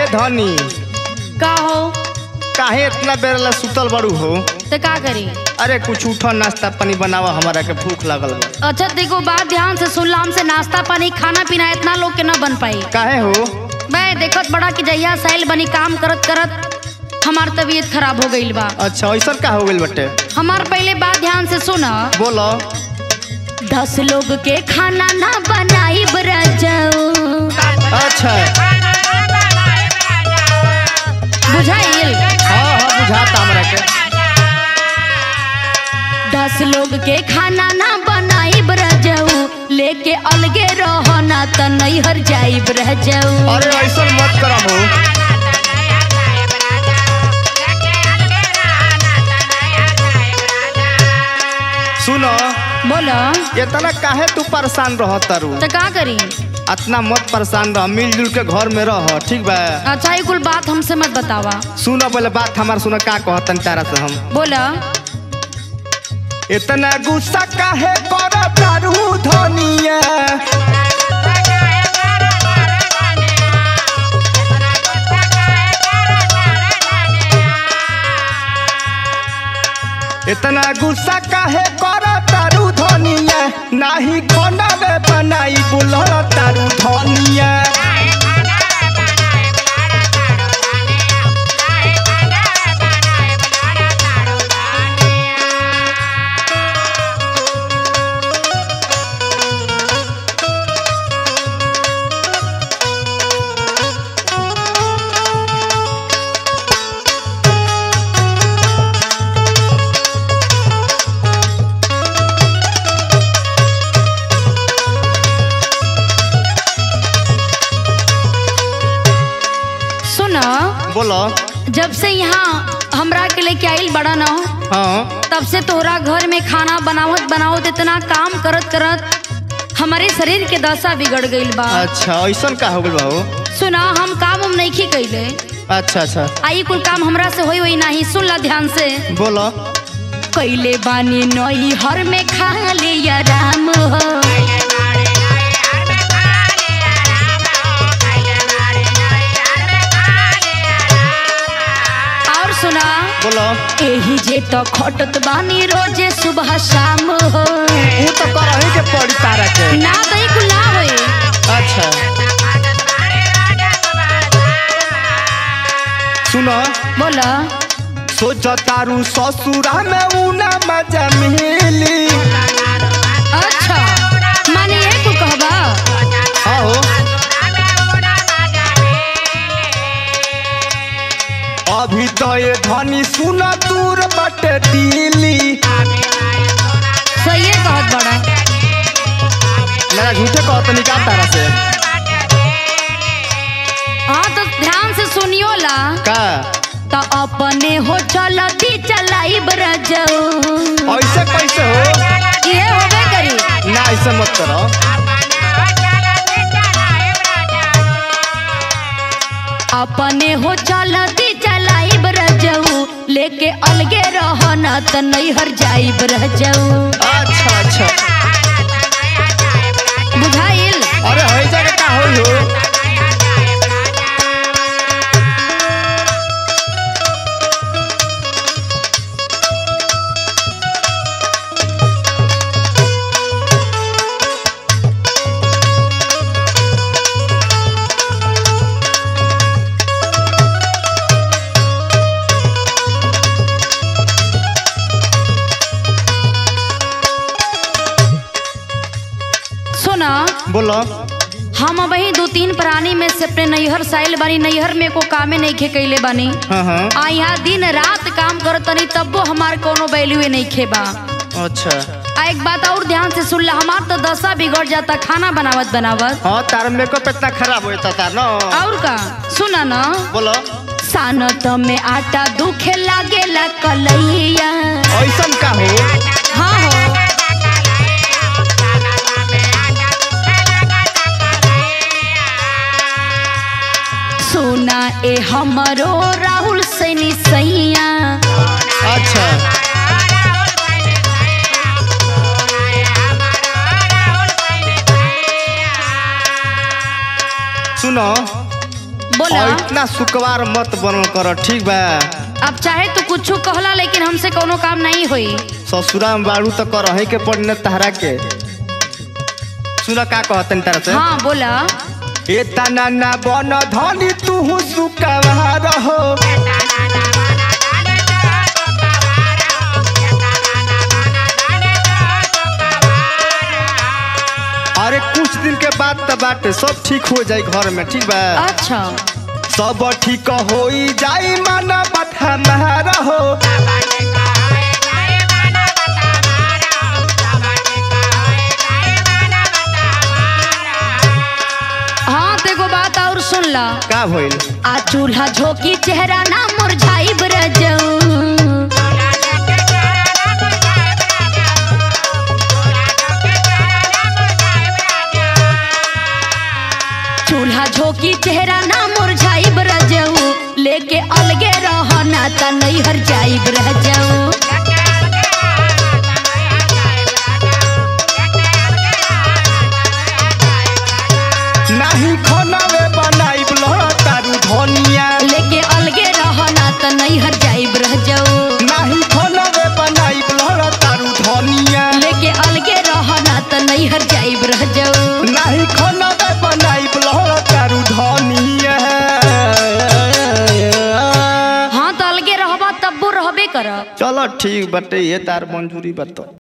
ए धनी का हो काहे इतना बेर ला सुतल बड़ू हो तो का करी अरे कुछ उठो नाश्ता पानी बनावा हमारा के भूख लगल बा अच्छा देखो बात ध्यान से सुन ला हमसे नाश्ता पानी खाना पीना इतना लोग के न बन पाई काहे हो मैं देखत बड़ा कि जहिया साइल बनी काम करत करत हमार तबीयत खराब हो गईल बा अच्छा ऐसा का हो गइल बटे हमार पहले बात ध्यान से सुना बोलो दस लोग के खाना ना बनाई जाओ अच्छा बुझाइल हाँ हाँ बुझाता हमरा के दस लोग के खाना ना बनाई जाऊ लेके अलगे रहो ना त नैहर जाइब रह जाऊ अरे ऐसा मत करम हो सुनो बोलो इतना काहे तू परेशान रह तारू तो का करी इतना मत परेशान रह मिलजुल के घर में रह ठीक बा अच्छा ये कुल बात हमसे मत बतावा सुनो पहले बात हमार सुनो का कहतन तारा से हम बोला इतना गुस्सा काहे कर तारू धनिया इतना गुस्सा काहे कर तारू धनिया नाही खाना में बनाई बुलर तारू धनिया सुना बोलो जब से यहाँ हमरा के लेके आइल बड़ा न हाँ तब से तोहरा घर में खाना बनावत बनावत इतना काम करत करत हमारे शरीर के दशा बिगड़ गईल बा अच्छा ऐसा का हो गइल बा हो सुना हम काम हम नहीं कैले अच्छा अच्छा आई कुल काम हमरा से होई होई नहीं सुन ला ध्यान से बोलो कैले बानी नई हर में खा ले आराम हो और सुना बोलो एही जे तो खटत बानी रोजे सुबह शाम हो ऊ तो करही के पड़ी तारा के ना तो ई कुल ना होई अच्छा सुनो बोला सोच तारू ससुरा में ऊना मजा मिली अच्छा माने ये कुल कहबा हाँ हो अभी तो ये धनी सुन दूर बटे दिली सही कहत बड़ा मेरा झूठे कहत निकाल तारा से हाँ तो ध्यान से सुनियो ला का तो अपने हो चलती चलाई बरजऊ ऐसे कैसे हो ये होबे करी ना ऐसे मत करो अपने हो चलती चलाई बरजऊ लेके अलगे रहो ना त नैहर जाई बरजऊ अच्छा अच्छा बुझाइल अरे है जगह का होई हो सुना बोलो हम वही दो तीन प्राणी में से अपने नैहर साइल बानी नैहर में को कामे नहीं खे कैले बानी हाँ हाँ आ यहाँ दिन रात काम करतनी तब्बो हमार कोनो वैल्यू नहीं खेबा अच्छा आ एक बात और ध्यान से सुन ला हमार तो दशा बिगड़ जाता खाना बनावत बनावत हाँ तार मेकअप इतना खराब होता तार ना और का सुना ना बोलो सानत में आटा दुखे लागेला कलैया ऐसा का हो हाँ हो सुना ए हमरो राहुल सैनी सैया अच्छा सुनो बोला और इतना इतना सुकवार मत बनल कर ठीक बा अब चाहे तू कुछ कहला लेकिन हमसे कोनो काम नहीं होई ससुरा में बाड़ू तो कर के पड़ने तहरा के सुन का कहतन तारा से हाँ बोला ए तना ना बन धनी तू सुकवार हो अरे कुछ दिन के बाद तो बाटे सब ठीक हो जाई घर में ठीक बा अच्छा सब ठीक हो जाई मन बात हमारा हो हाँ तो एगो बात और सुन ला का भइल आ चूल्हा झोंकी चेहरा ना मुरझाई ब्रजऊ चूल्हा झोंकी चेहरा ना मुरझाई ब्रजऊ लेके अलगे रहना त नैहर जाई ब्रजऊ नाही खनावे बनाइब लहरा तारू धनिया लेके अलगे रहना त नैहर जाई ब्रजऊ नाही खनावे बनाइब लहरा तारू धनिया लेके अलगे रहना त नैहर जाई ब्रजऊ नाही खनावे बनाइब लहरा तारू धनिया हाँ तो अलगे रहबा तब्बो रहबे करब चलो ठीक बटे ये तार मंजूरी बतो